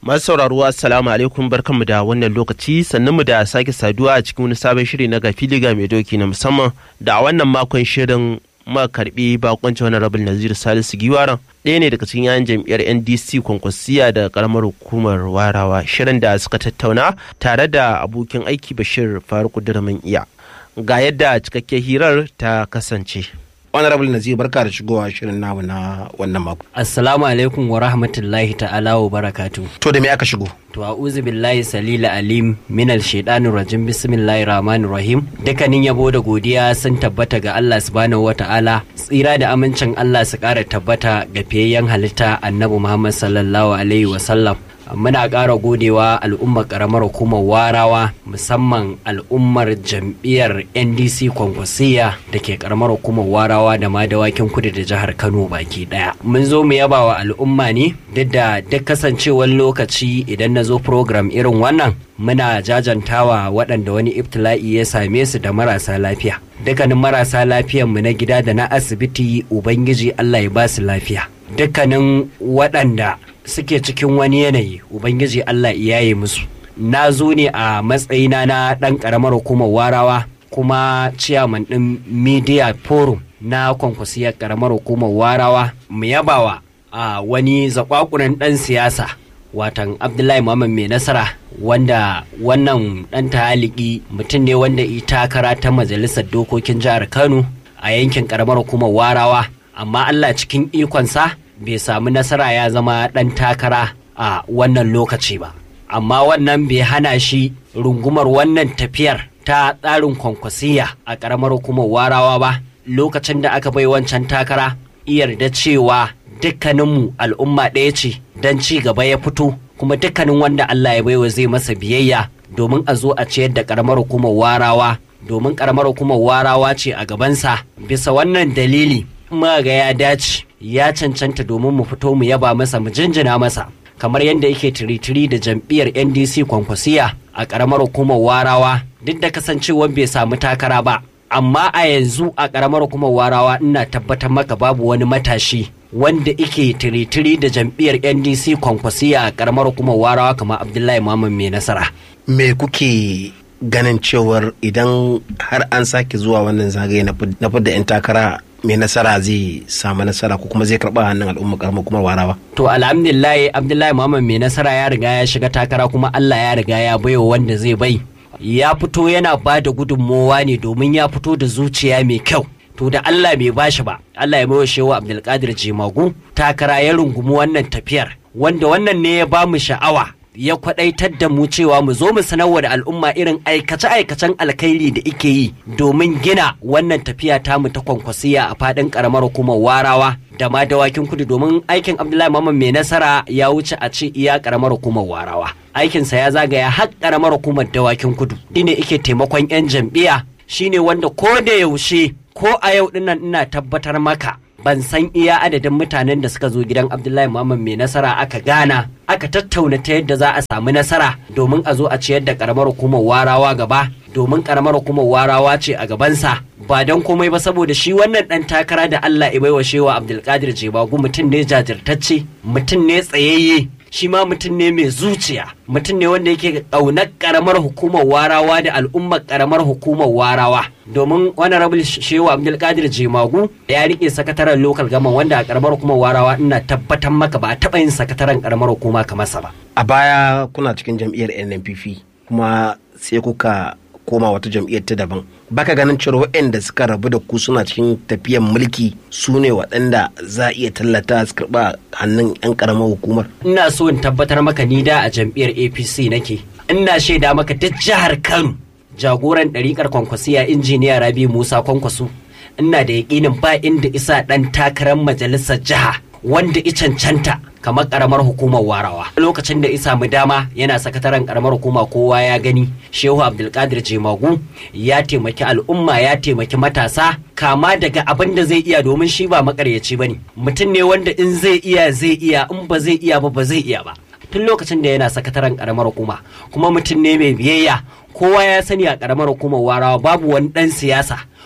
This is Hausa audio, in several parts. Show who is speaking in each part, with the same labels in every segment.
Speaker 1: Masu sauraro assalamu alaikum barkanmu da wannan lokaci sannan mu da sake saduwa a cikin wani sabon shiri na gafili ga mai doki na musamman da a wannan makon shirin ma karbi bakoncin wani rabin Nazir Salisu Giwaran ɗaya ne daga cikin yayan jam'iyyar NDC kwankwasiya da karamar hukumar warawa shirin da suka tattauna tare da abokin aiki Bashir Faruk Durman iya ga yadda cikakken hirar ta kasance.
Speaker 2: honorable nazir barka da shigowa shirin namu na wannan mako
Speaker 3: Assalamu alaikum wa rahmatullahi ta'ala wa barakatu.
Speaker 2: to da me aka shigo
Speaker 3: To a'udhu billahi salila alim minal shaitanir rajim bismillahir rahmanir rahim. Dukkanin yabo da godiya sun tabbata ga Allah subhanahu wata'ala. Tsira da amincin Allah su ƙara tabbata ga fiyayyen halitta Annabi Muhammad sallallahu alaihi wa sallam. Muna ƙara godewa al'ummar ƙaramar hukumar warawa musamman al'ummar jam'iyyar NDC kwankwasiya da ke ƙaramar hukumar warawa da ma dawakin kudu da jihar Kano baki ɗaya. Mun zo mu yaba wa al'umma ne duk da duk kasancewar lokaci idan na zo program irin wannan muna jajantawa waɗanda wani ibtila'i ya same su da marasa lafiya. Dukkanin marasa lafiyanmu na gida da na asibiti Ubangiji Allah ya ba su lafiya. Dukkanin waɗanda suke cikin wani yanayi Ubangiji Allah ya yi musu. Na zo ne a matsayina na ɗan ƙaramar hukumar warawa kuma ciyaman ɗin Media Forum na kwankwasiyar ƙaramar hukumar warawa mu yabawa a wani zakwakunan ɗan siyasa watan abdullahi muhammad mai nasara wanda wannan ɗan taliki mutum ne wanda i takara ta majalisar dokokin jihar kano a yankin ƙaramar hukumar warawa amma allah cikin ikonsa bai samu nasara ya zama ɗan takara a wannan lokaci ba amma wannan bai hana shi rungumar wannan tafiyar ta tsarin kwankwasiya a ƙaramar hukumar warawa ba lokacin da aka bai wancan takara yarda cewa dukkaninmu al'umma ɗaya ce don ci gaba ya fito kuma dukkanin wanda Allah ya baiwa zai masa biyayya domin a zo a ciyar da ƙaramar hukumar warawa domin ƙaramar hukumar warawa ce a gabansa bisa wannan dalili muka ga ya dace ya cancanta domin mu fito mu yaba masa mu jinjina masa kamar yadda yake tiritiri da jam'iyyar ndc kwankwasiya a ƙaramar hukumar warawa duk da kasancewar bai samu takara ba amma a yanzu a ƙaramar hukumar warawa ina tabbatar maka babu wani matashi wanda ike tiritiri da jam'iyyar ndc kwankwasiya a ƙaramar hukumar warawa kamar abdullahi muhammad mai nasara
Speaker 2: me kuke ganin cewar idan har an sake zuwa wannan zagaye na fidda 'yan takara mai nasara zai samu nasara ko kuma zai karɓa hannun al'umma karamar kuma warawa
Speaker 3: to alhamdulillah abdullahi muhammad mai nasara ya riga ya shiga takara kuma allah ya riga ya baiwa wanda zai bai ya fito yana ba da gudunmowa ne domin ya fito da zuciya mai kyau to da Allah bai bashi ba Allah ya baiwa shewa Abdulkadir Jimagu takara ya rungumi wannan tafiyar wanda wannan ne ya bamu sha'awa ya kwadaitar da mu cewa mu zo mu sanarwa da al'umma irin aikace-aikacen alkhairi da ike yi domin gina wannan tafiya tamu ta kwankwasiya a fadin karamar hukumar warawa da ma dawakin kudu domin aikin Abdullahi Muhammad mai nasara ya wuce a ce iya karamar hukumar warawa aikinsa ya zagaya har karamar hukumar dawakin kudu shine ike taimakon 'yan jam'iyya shine wanda ko da yaushe ko a yau dinnan ina tabbatar maka ban san iya adadin mutanen da suka zo gidan abdullahi muhammad mai nasara aka gana aka tattauna ta yadda za a samu nasara domin a zo a ciyar da karamar hukumar warawa gaba domin karamar hukumar warawa ce a gabansa ba don komai ba saboda shi wannan dan takara da allah ya baiwa shewa abdulkadir jebagu mutum ne jajirtacce mutum ne tsayayye shi ma mutum ne mai zuciya mutum ne wanda yake ƙaunar ƙaramar hukumar warawa da al'ummar ƙaramar hukumar warawa domin wani rabin shehu abdulkadir jemagu ya rike sakataren lokal gama wanda a ƙaramar hukumar warawa ina tabbatar maka ba a taɓa yin sakataren ƙaramar hukuma kamar sa ba
Speaker 2: a baya kuna cikin jam'iyyar nnpp kuma sai kuka koma wata jam'iyyar ta daban baka ganin cewa waɗanda suka rabu da ku suna cikin tafiyan mulki su ne waɗanda za a iya tallata su karɓa hannun 'yan ƙaramar hukumar
Speaker 3: ina so in tabbatar maka ni da a jam'iyyar apc nake ina shaida maka duk jihar kano jagoran ɗariƙar kwankwasiya injiniya rabi musa kwankwaso ina da yaƙinin ba inda isa ɗan takarar majalisar jiha wanda i cancanta kamar karamar hukumar warawa lokacin da isa mu dama yana sakataren karamar hukuma kowa ya gani shehu abdulkadir jemagu ya taimaki al'umma ya taimaki matasa kama daga abin da zai iya domin shi ba makaryaci bane mutum ne wanda in zai iya zai iya in ba zai iya ba ba zai iya ba tun lokacin da yana sakataren karamar hukuma kuma mutum ne mai biyayya kowa ya sani a karamar hukumar warawa babu wani dan siyasa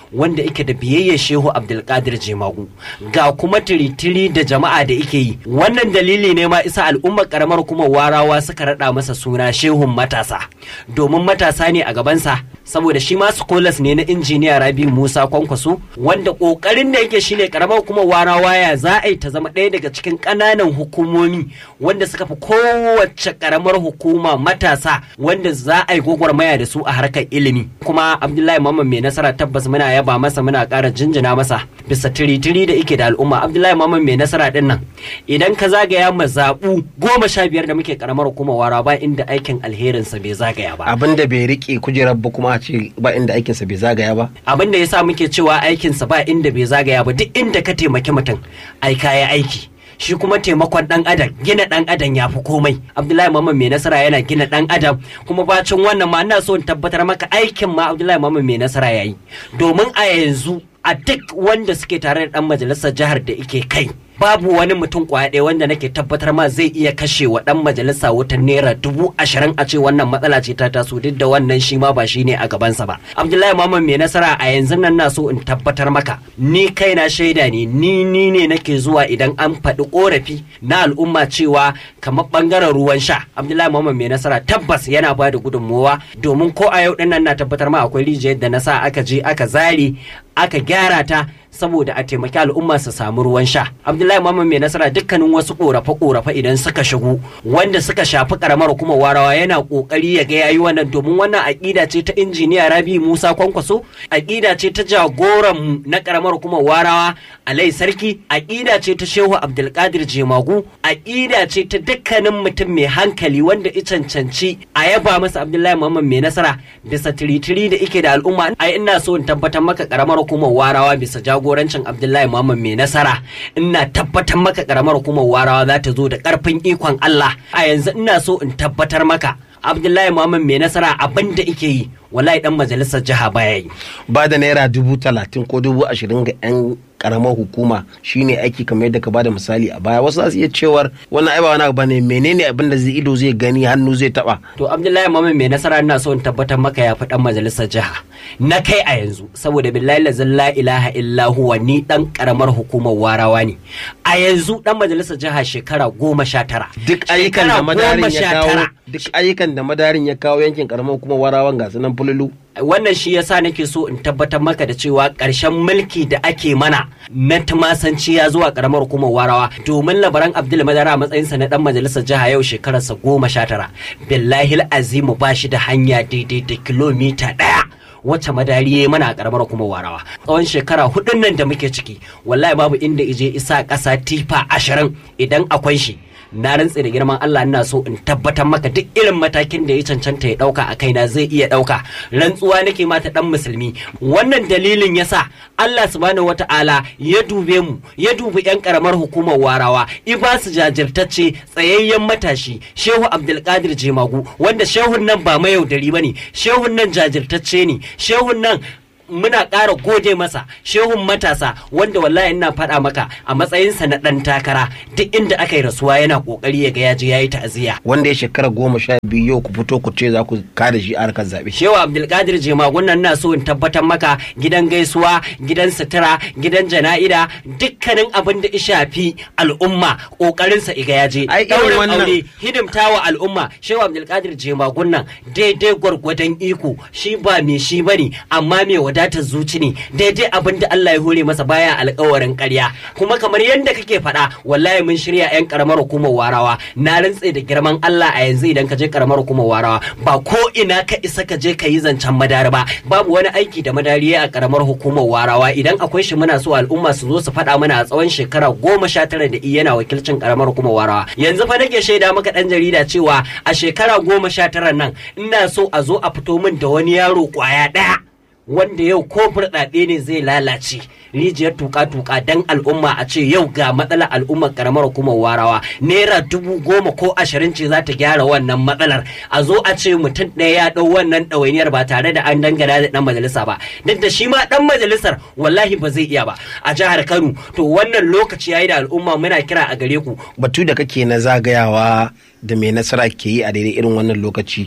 Speaker 3: wanda yake da biyayyar shehu abdulkadir jemagu ga kuma tiritiri da jama'a da yake yi wannan dalili ne ma isa al'ummar karamar kuma warawa suka rada masa suna shehun matasa domin matasa ne a gabansa saboda shi ma skolas ne na injiniya rabi musa kwankwaso wanda kokarin da yake shine karamar kuma warawa ya za a yi ta zama ɗaya daga cikin ƙananan hukumomi wanda suka fi kowace karamar hukuma matasa wanda za a yi gwagwarmaya da su a harkar ilimi kuma abdullahi mamman mai nasara tabbas muna yaba masa muna ƙara jinjina masa bisa tiritiri da ike da al'umma abdullahi mamman mai nasara din nan idan ka zagaya mazaɓu goma sha biyar da muke karamar hukumar wara ba inda aikin alherinsa bai zagaya ba
Speaker 2: abin da bai rike kujerar ba kuma a ce ba inda aikinsa bai zagaya ba
Speaker 3: abin da yasa muke cewa aikinsa ba inda bai zagaya ba duk inda ka taimaki mutum ai kaya aiki shi kuma taimakon dan adam gina dan adam ya fi komai abdullahi mamman mai nasara yana gina dan adam kuma bacin wannan ma ina so in tabbatar maka aikin ma abdullahi mamman mai nasara yayi domin a yanzu a duk wanda suke tare da dan majalisar jihar da ike kai babu wani mutum kwaya ɗaya wanda nake tabbatar ma zai iya kashe wa ɗan majalisa wutan naira dubu ashirin a ce wannan matsala ce ta taso duk da wannan shi ma ba shi ne a gabansa ba abdullahi maman mai nasara a yanzu nan na so in tabbatar maka ni kaina shaida ne ni ni ne nake zuwa idan an faɗi ƙorafi na al'umma cewa kamar ɓangaren ruwan sha abdullahi maman mai nasara tabbas yana ba da gudunmowa domin ko a yau ɗin nan na tabbatar ma akwai rijiyar da na sa aka je aka zare aka gyara ta saboda a taimaki al'umma su samu ruwan sha abdullahi muhammad mai nasara dukkanin wasu korafe korafe idan suka shigo wanda suka shafi karamar kuma warawa yana kokari ya ga yayi wannan domin wannan aƙida ce ta injiniya rabi musa kwankwaso aƙida ce ta jagoran mu na karamar kuma warawa alai sarki aƙida ce ta shehu abdulkadir jemagu aƙida ce ta dukkanin mutum mai hankali wanda i cancanci a yaba masa abdullahi muhammad mai nasara bisa tiritiri da ike da al'umma ai ina so in tabbatar maka karamar hukumar warawa bisa jagorancin abdullahi muhammad mai nasara ina tabbatar maka karamar hukumar warawa za ta zo da karfin ikon allah a yanzu ina so in tabbatar maka abdullahi muhammad mai nasara abin da ike yi wallahi dan majalisar jiha baya yi
Speaker 2: ba da naira dubu talatin ko dubu ashirin ga 'yan karamar hukuma shine aiki kamar yadda ka bada misali a baya wasu za su iya cewar wannan ai ba wani abu ne menene abin da zai ido zai gani hannu zai taba
Speaker 3: to abdullahi muhammad mai nasara ina so in tabbatar maka ya fi dan majalisar jiha na kai a yanzu saboda billahi lazin la ilaha illa huwa ni dan karamar hukumar warawa ne a yanzu dan majalisar jiha shekara goma sha tara
Speaker 2: duk ayyukan da madarin ya kawo duk ayyukan da madarin ya kawo yankin karamar hukumar warawan ga sunan fululu
Speaker 3: wannan shi yasa nake so in tabbatar maka da cewa ƙarshen mulki da ake mana na tumasanci ya zuwa karamar hukumar warawa domin labaran abdul madara a matsayinsa na dan majalisar jiha yau shekararsa goma sha tara billahi azimu ba shi da hanya daidai da kilomita ɗaya wacce madari ya mana a karamar hukumar warawa tsawon shekara hudun nan da muke ciki wallahi babu inda ije isa ƙasa tifa ashirin idan akwai shi na rantse da girman Allah ina so in tabbatar maka duk irin matakin da ya cancanta ya dauka a kaina zai iya dauka rantsuwa nake mata dan musulmi wannan dalilin yasa Allah subhanahu wata'ala ya dube mu ya dubi yan karamar hukumar warawa iba su jajirtacce tsayayyen matashi Shehu Abdulkadir Jemagu wanda shehun nan ba mayaudari bane shehun nan jajirtacce ne shehun nan muna ƙara gode masa shehun matasa wanda wallahi ina faɗa maka a matsayinsa na ɗan takara duk inda aka yi rasuwa yana ƙoƙari ya ga ya je ya yi ta'aziyya.
Speaker 2: wanda ya shekara goma sha biyu yau ku fito ku ce za ku kada shi a harkar zaɓe.
Speaker 3: shehu abdulkadir jemagun nan na so in tabbatar maka gidan gaisuwa gidan sutura gidan jana'ida dukkanin abin da ya shafi al'umma ƙoƙarinsa iga ya je.
Speaker 2: Ai, irin
Speaker 3: Ɗaurin
Speaker 2: wannan-
Speaker 3: aure hidimta wa al'umma shehu abdulkadir jemagun nan daidai gwargwadon iko shi ba me shi bane amma me wadatar zuci ne daidai abin da Allah ya hore masa baya alkawarin ƙarya kuma kamar yadda kake faɗa wallahi mun shirya 'yan karamar hukumar warawa na rantse da girman Allah a yanzu idan ka je karamar hukumar warawa ba ko ina ka isa ka je ka yi zancen madari ba babu wani aiki da madari ya a karamar hukumar warawa idan akwai shi muna so al'umma su zo su faɗa mana a tsawon shekara goma sha tara da yana wakilcin karamar hukumar warawa yanzu fa nake shaida maka ɗan jarida cewa a shekara goma sha tara nan ina so a zo a fito min da wani yaro kwaya ɗaya wanda yau ko burɗaɗe ne zai lalace rijiyar tuka-tuka dan al'umma a ce yau ga matsalar al'ummar karamar hukumar warawa naira dubu goma ko ashirin ce za ta gyara wannan matsalar a zo a ce mutum ɗaya ya ɗau wannan ɗawainiyar ba tare da an dangana da ɗan majalisa ba duk da shi ma ɗan majalisar wallahi ba zai iya ba a jihar kano to wannan lokaci yayi da al'umma muna kira a gare ku
Speaker 2: batu da kake na zagayawa da mai nasara ke yi a daidai irin wannan lokaci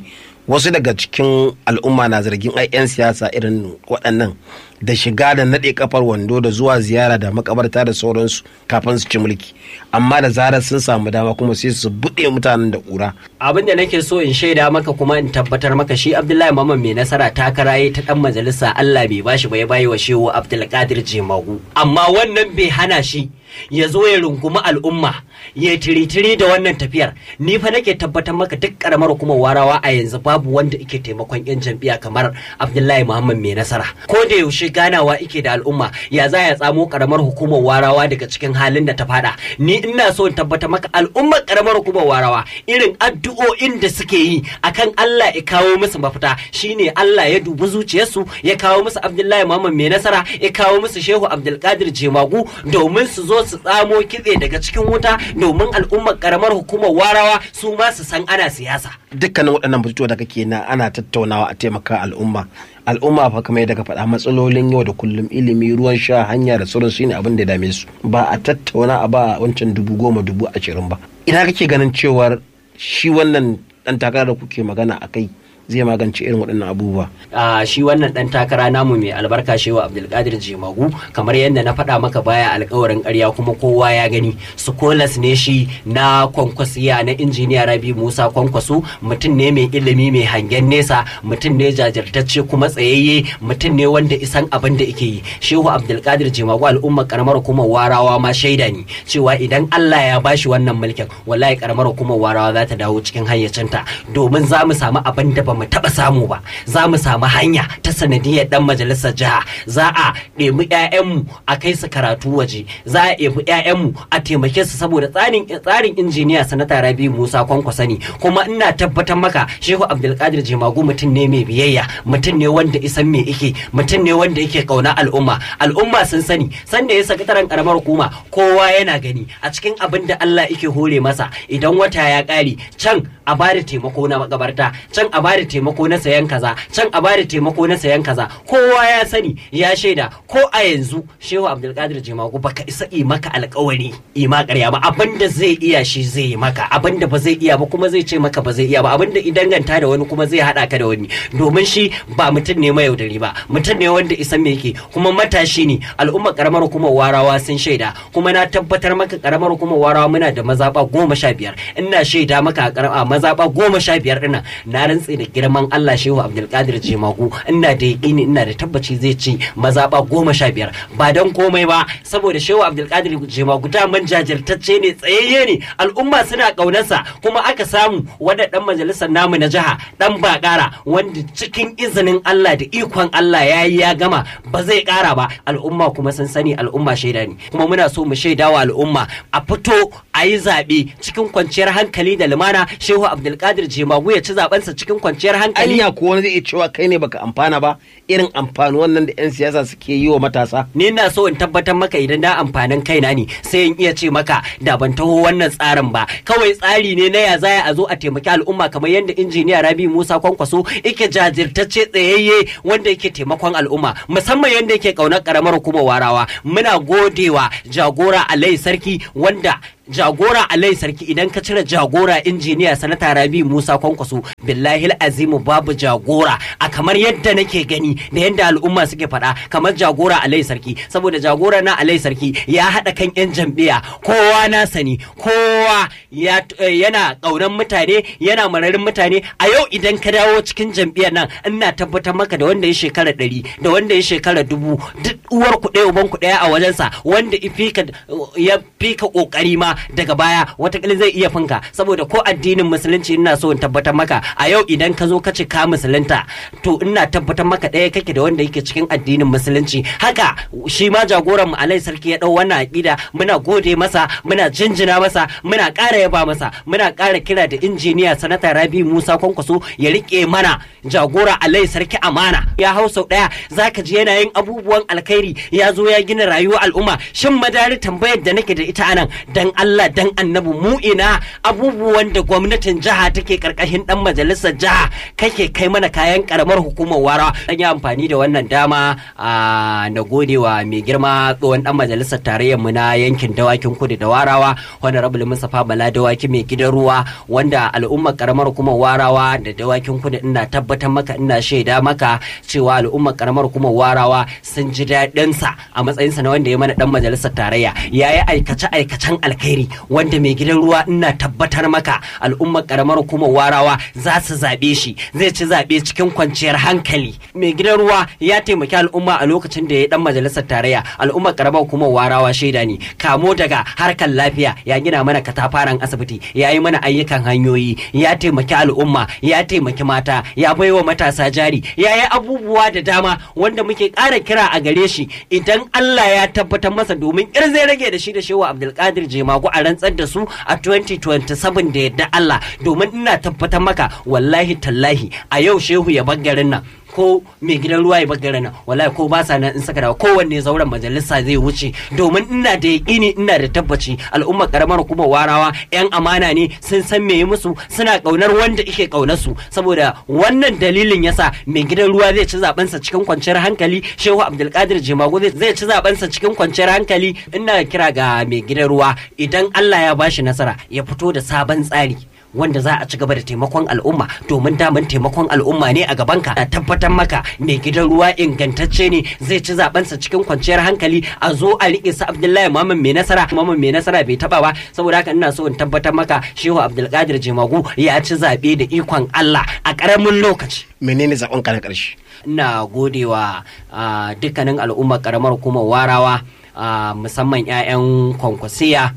Speaker 2: wasu daga cikin al'umma na zargin ai 'yan siyasa irin waɗannan da shiga da naɗe kafar wando da zuwa ziyara da makabarta da sauransu kafin su ci mulki amma da zarar sun samu dama kuma sai su buɗe mutanen da ƙura
Speaker 3: abin da nake so in shaida maka kuma in tabbatar maka shi abdullahi maman mai nasara ta karaye ta dan majalisa allah bai bashi ba ya bayi wa shehu abdulkadir jemagu amma wannan bai hana shi ya zo ya rungumi al'umma ya tiritiri da wannan tafiyar ni fa nake tabbatar maka duk karamar hukumar warawa a yanzu babu wanda ike taimakon yan jam'iyya kamar abdullahi muhammad mai nasara ko da yaushe ganawa ike da al'umma ya za ya tsamo karamar hukumar warawa daga cikin halin da ta fada ni ina so in tabbatar maka al'ummar karamar hukumar warawa irin addu'o'in da suke yi akan Allah ya kawo musu mafita shine Allah ya dubi zuciyarsu ya kawo musu abdullahi muhammad mai nasara ya kawo musu shehu abdulkadir jemagu domin su zo su tsamo kitse daga cikin wuta domin al'ummar karamar hukumar warawa su ma su san ana siyasa
Speaker 2: dukkanin waɗannan batutuwa da kake na ana tattaunawa a taimaka al'umma al'umma fa kamar yadda ka faɗa matsalolin yau da kullum ilimi ruwan sha hanya da sauran shine abin da dame su ba a tattauna a ba wancan dubu goma dubu ashirin ba ina kake ganin cewar shi wannan ɗan takara da kuke magana a kai zai magance irin waɗannan abubuwa.
Speaker 3: a shi wannan ɗan takara namu mai albarka shewa abdulkadir jemagu kamar yadda na faɗa maka baya alkawarin ƙarya kuma kowa ya gani skolas ne shi na kwankwasiya na injiniya rabi musa kwankwaso mutum ne mai ilimi mai hangen nesa mutum ne jajirtacce kuma tsayayye mutum ne wanda isan abin da ike yi shehu abdulkadir jemagu al'ummar karamar hukumar warawa ma shaida ne cewa idan allah ya bashi wannan mulkin wallahi karamar hukumar warawa za ta dawo cikin hayyacinta domin za mu samu abin da ba mu taɓa samu ba za mu samu hanya ta sanadiyar dan majalisar jiha za a ɗebi 'ya'yanmu a kai su karatu waje za a ɗebi 'ya'yanmu a taimake su saboda tsarin tsarin injiniya sanata rabi musa kwankwasa ne kuma ina tabbatar maka shehu abdulkadir jemagu mutum ne mai biyayya mutum ne wanda isan me ike mutum ne wanda yake kauna al'umma al'umma sun sani sanda ya sakataren karamar hukuma kowa yana gani a cikin abin da allah yake hore masa idan wata ya ƙare can a bada taimako na makabarta can a bada taimako na sayan kaza can a bada taimako na sayan kaza kowa ya sani ya shaida ko a yanzu shehu abdulkadir jimagu baka isa yi maka alkawari ima karya ba abinda zai iya shi zai yi maka abinda ba zai iya ba kuma zai ce maka ba zai iya ba abinda idan ganta da wani kuma zai hada ka da wani domin shi ba mutum ne mai yaudari ba mutum ne wanda isa me yake kuma matashi ne al'umma karamar hukumar warawa sun shaida kuma na tabbatar maka karamar hukumar warawa muna da mazaba goma sha biyar ina shaida maka a mazaba goma sha biyar dinnan na rantse da girman Allah shehu Abdulkadir Jemagu ina da yaƙini ina da tabbaci zai ci mazaba goma sha biyar ba don komai ba saboda shehu Abdulkadir Jemagu daman jajirtacce ne tsayayye ne al'umma suna ƙaunarsa kuma aka samu wanda dan majalisar namu na jiha dan bakara wanda cikin izinin Allah da ikon Allah ya yi ya gama ba zai ƙara ba al'umma kuma sun sani al'umma shaida ne kuma muna so mu shaida wa al'umma a fito a yi zaɓe cikin kwanciyar hankali da lumana shehu abdulkadir jemagu ya ci zabensa cikin kwanciyar hankali
Speaker 2: anya ko wani zai iya cewa kai ne baka amfana ba irin amfani wannan da 'yan siyasa suke yi wa matasa
Speaker 3: ni na so in tabbatar maka idan da amfanin kaina ne sai in iya ce maka da ban taho wannan tsarin ba kawai tsari ne na ya zaya a zo a taimaki al'umma kamar yadda injiniya rabi musa kwankwaso yake jajirtacce tsayayye wanda yake taimakon al'umma musamman yadda yake kaunar karamar hukumar warawa muna godewa jagora alai sarki wanda jagora alai sarki idan ka cire jagora injiniya sanata rabi musa kwankwaso billahi azimu babu jagora a kamar yadda nake gani da yadda al'umma suke faɗa kamar jagora alai sarki saboda jagora na alai sarki ya haɗa kan yan jam'iyya kowa na sani kowa yana ƙaunar mutane yana mararin mutane a yau idan ka dawo cikin jam'iyyar nan ina tabbatar maka da wanda ya shekara ɗari da wanda ya shekara dubu duk uwar ku ɗaya uban ku ɗaya a wajensa wanda ya fika ƙoƙari ma daga baya watakila zai iya finka saboda ko addinin musulunci ina so in tabbatar maka a yau idan ka zo ka ce ka musulunta to ina tabbatar maka ɗaya kake da wanda yake cikin addinin musulunci haka shi ma jagoran mu alai sarki ya ɗau wannan aƙida muna gode masa muna jinjina masa muna ƙara yaba masa muna ƙara kira da injiniya sanata rabi musa kwankwaso ya riƙe mana jagora alai sarki amana ya hau sau ɗaya zaka ji yana yin abubuwan alkhairi ya zo ya gina rayuwar al'umma shin madari tambayar da nake da ita anan dan Allah Allah dan annabi mu ina abubuwan da gwamnatin jiha take karkashin dan majalisar jiha kake kai mana kayan karamar hukumar wara dan yi amfani da wannan dama a na godewa mai girma tsohon dan majalisar tarayyar mu na yankin dawakin kudu da warawa honorable Mustapha Bala dawaki mai gidan ruwa wanda al'ummar karamar hukumar warawa da dawakin kudu ina tabbatar maka ina shaida maka cewa al'ummar karamar hukumar warawa sun ji daɗin sa a matsayin sa na wanda ya mana dan majalisar tarayya yayi aikace aikacen alkhairi wanda mai gidan ruwa ina tabbatar maka al'ummar karamar hukumar warawa za su zaɓe shi zai ci zaɓe cikin kwanciyar hankali mai gidan ruwa ya taimaki al'umma a lokacin da ya dan majalisar tarayya al'ummar karamar hukumar warawa shaida ne kamo daga harkar lafiya ya gina mana katafaren asibiti ya yi mana ayyukan hanyoyi ya taimaki al'umma ya taimaki mata ya baiwa matasa jari ya yi abubuwa da dama wanda muke ƙara kira a gare shi idan Allah ya tabbatar masa domin ir zai rage da shi da shewa Abdulkadir Jemagu a rantsar da su a 2027 da yadda Allah domin ina tabbatar maka wallahi tallahi a yau shehu ya garin nan ko mai gidan ruwa ya bagare nan wallahi ko ba sa nan in saka dawa kowanne zauren majalisa zai wuce domin ina da yaƙini ina da tabbaci al'ummar karamar kuma warawa yan amana ne sun san me musu suna kaunar wanda ike kaunar su saboda wannan dalilin yasa mai gidan ruwa zai ci zaben sa cikin kwanciyar hankali shehu abdulkadir jimago zai ci zaben sa cikin kwanciyar hankali ina kira ga mai gidan ruwa idan Allah ya bashi nasara ya fito da sabon tsari wanda za a ci gaba da taimakon al'umma domin daman taimakon al'umma ne a gabanka a tabbatar maka mai gidan ruwa ingantacce ne zai ci zabensa cikin kwanciyar hankali a zo a riƙe sa abdullahi maman mai nasara maman mai nasara bai taba ba saboda haka ina so in tabbatar maka shehu abdulkadir jimagu ya ci zaɓe da ikon allah a ƙaramin lokaci
Speaker 2: menene zaɓen ka na ƙarshe
Speaker 3: ina godewa dukkanin al'ummar ƙaramar hukumar warawa musamman 'ya'yan kwankwasiya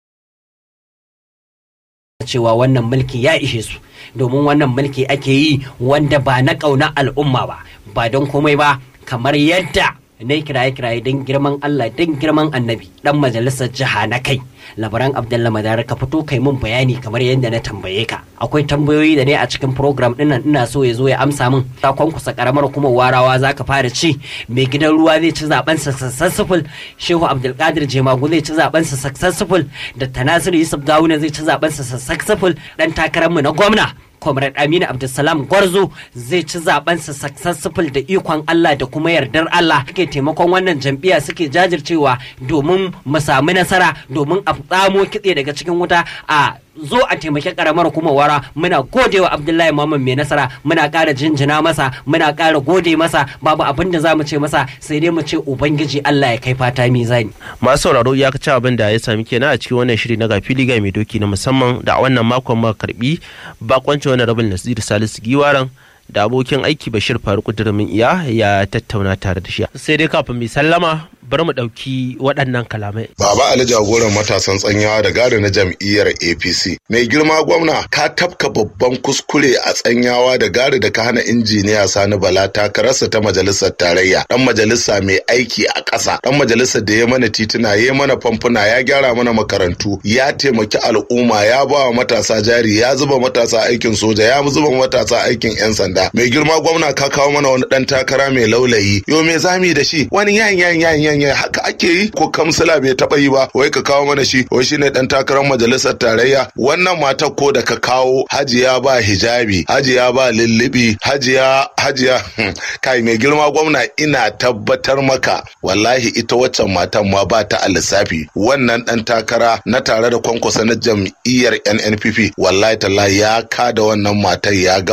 Speaker 3: cewa wannan mulki ya ishe su domin wannan mulki ake yi wanda ba na ƙauna al'umma ba ba don komai ba kamar yadda na kiraye kiraye don girman Allah don girman annabi dan majalisar jiha na kai labaran abdullah madara ka fito kai mun bayani kamar yadda na tambaye ka akwai tambayoyi da ne a cikin program din nan ina so ya zo ya amsa min ta kwankusa karamar kuma warawa zaka fara ci mai gidan ruwa zai ci zaben sa successful shehu abdulkadir jemagu zai ci zaben sa successful da tanasiru yusuf gawuna zai ci zaben sa successful dan takarar mu na gwamna comrade aminu abdulsalam gwarzo zai ci zabensa successful da ikon allah da kuma yardar allah suke taimakon wannan jam'iyya suke jajircewa domin mu sami nasara domin a tsamo kitse daga cikin wuta a zo a taimaki karamar kuma wara muna godewa abdullahi muhammad mai nasara muna ƙara jinjina masa muna ƙara gode masa babu abin da za mu ce masa sai dai mu ce ubangiji allah ya kai fata mizani
Speaker 1: masu sauraro ya ci abin da ya sami kenan a cikin wannan shiri na gafi liga mai doki na musamman da a wannan makon ma karbi bakoncin wani rabin nasiru salisu giwaran da abokin aiki bashir faruk durmin iya ya tattauna tare da shi sai dai kafin mai sallama bari mu ɗauki waɗannan kalamai.
Speaker 4: Baba Ali jagoran matasan tsanyawa da gada na jam'iyyar APC. Mai girma gwamna ka tafka babban kuskure a tsanyawa da gada da ka hana injiniya Sani Bala takararsa ta majalisar tarayya. Dan majalisa mai aiki a ƙasa. Dan majalisar da ya mana tituna, ya mana famfuna, ya gyara mana makarantu, ya taimaki al'umma, ya ba wa matasa jari, ya zuba matasa aikin soja, ya zuba matasa aikin 'yan sanda. Mai girma gwamna ka kawo mana wani ɗan takara mai laulayi. Yo me zami da shi? Wani yan yan yan yan ya haka ake yi ko kamsila bai taba yi ba wai ka kawo mana shi wai shine dan takarar majalisar tarayya wannan matar ko da ka kawo hajiya ba hijabi hajiya ba lullubi hajiya hajiya kai mai girma gwamna ina tabbatar maka wallahi ita waccan matan ma ba ta a lissafi wannan dan takara na tare da kwankwasa na jam'iyyar NNPP wallahi tallahi ya kada wannan matar ya